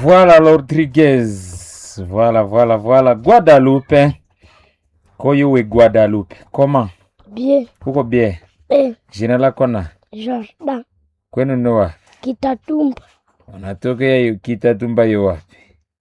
Voilà Rodriguez. Voilà, voilà, voilà. Guadalupe. Koyo we Guadalupe. Comment? Bien. Uko bien? Eh, Jina lako na Jordan kwenu ni wapi? Kitatumba. Unatokea yu- Kitatumba yo wapi?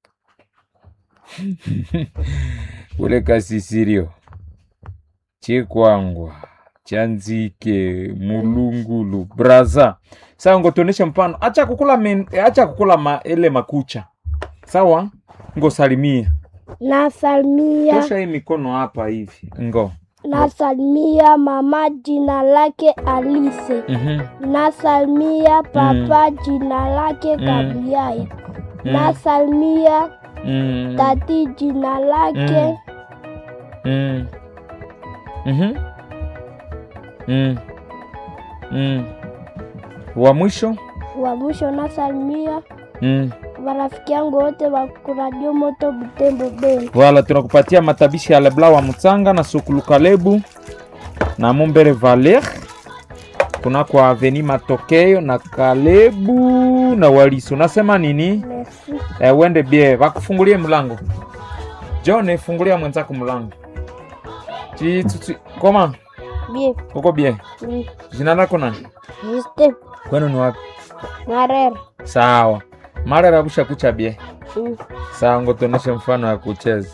Ule kasisirio chikwangwa chanzike mulungulu braza sawa ngo tuoneshe mfano acha kukula men, acha kukula ma, ile makucha sawa ngo salimia Nasalimia, tosha hii mikono hapa hivi ngo nasalimia mama jina lake Alise. mhm Nasalimia papa jina lake Gabriel. Nasalimia mm. tati jina lake Mm. Mhm. Mm. Mm. Wa mwisho? wa mwisho. Nasalimia Mm. marafiki yangu wote wa kuradio moto Butembo Beni. Wala tunakupatia matabishi ya Lebla wa Mutsanga na Sukulu Kalebu na Mumbere Valer kuna kwa Aveni Matokeo na Kalebu na Waliso. Nasema nini? Merci. Eh, uende bie, wakufungulie mlango. John, fungulia mwenzako mlango. Chi, chi, chi. Koma, Bien. uko bie? Mm. Jina lako nani? Juste. Kwenu ni wapi? Marera. Sawa. Mara rabusha kucha bie. Mm. Sawa, ngo tuoneshe mfano ya kucheza.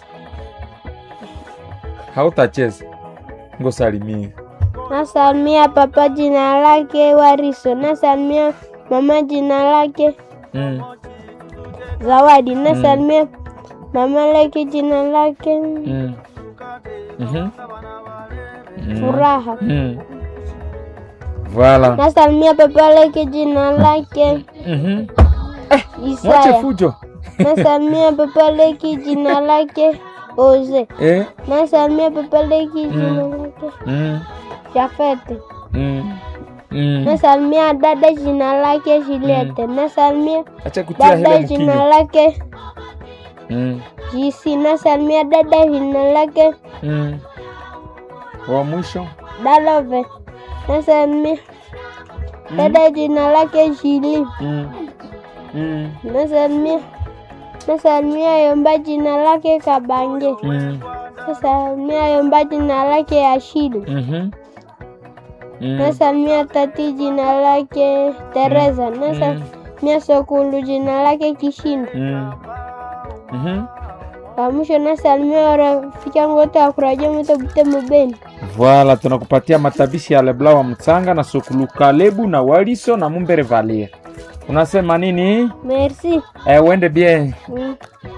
Hautacheza. Ngo salimia. Nasalimia papa jina lake Wariso. Nasalimia mama jina lake Mm. Zawadi. Nasalimia mama lake jina lake Mm. Mhm. Mm. Furaha. Mm. Voilà. Nasalimia papa lake jina lake Mhm. Mwache Isaya. fujo. Nasalimia papa lake jina lake Oze. Eh. Nasalimia papa lake jina lake Mm. Jafete. Mm. Mm. Nasalimia dada jina lake Juliette. Nasalimia Acha kutia dada hele jina mkinyo. lake Mm. Jisi. Nasalimia dada jina lake Mm. Wa mwisho. Dalove. Nasalimia dada jina lake Jili. Mm. Mm. Nasalimia nasalimia Yomba jina lake Kabange. Mm. Nasalimia Yomba jina lake Ashidu. Mhm. Mm. Nasalimia tati jina lake Teresa. Nasalimia Sokulu jina lake Kishinda. Mm. Mhm. Kwa mwisho nasalimia rafiki yangu wote wa kurajia moto Butembo Beni. Voilà, tunakupatia matabishi ya Lebla wa Mtsanga na Sokulu Kalebu na Waliso na Mumbere Valia. Unasema nini? Merci. Eh, uende bien. Mm.